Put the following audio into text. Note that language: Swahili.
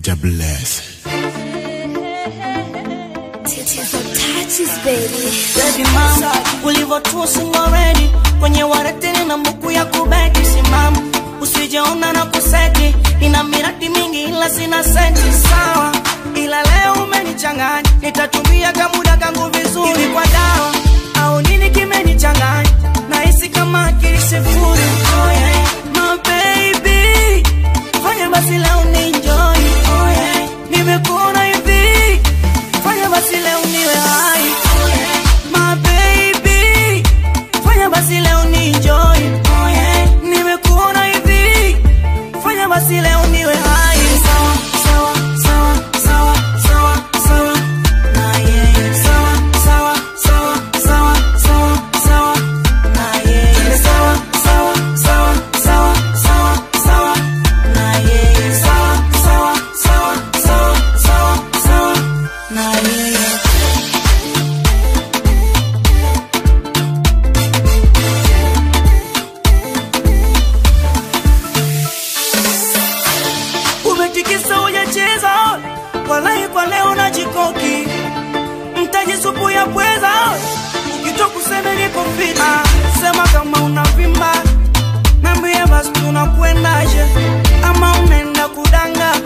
Mr. Bless. Baby mama, ulivyotua singo ready kwenye waretini na mbuku ya kubeti simama, usijeona na kuseti, ina miradi mingi ila sina senti sawa, ila leo umenichanganya, nitatumia kamuda kangu vizuri hivi kwa dawa au nini kimenichanganya, nahisi kama akili sifuri. Oh yeah, my baby, fanya basi leo ni enjoy. Oh yeah, nimekuona hivi, fanya basi leo niwe hai. Oh yeah, my baby, fanya basi leo ni enjoy. Oh yeah, nimekuona hivi, fanya basi leo niwe hai. Sawa, sawa, sawa, sawa, sawa, sawa. Na yeye. Sawa, sawa, sawa, sawa, sawa, sawa. Na yeye. Sawa, sawa, sawa, sawa, sawa, sawa. Na yeye. Sawa, sawa, sawa, sawa, sawa, sawa. Na yeye. umetikisa hujacheza walai kwa leo na jikoki mtaji supu ya pweza ukito kuseme niko fit ah, sema kama unavimba nambie basi tunakwendaje ama unaenda kudanga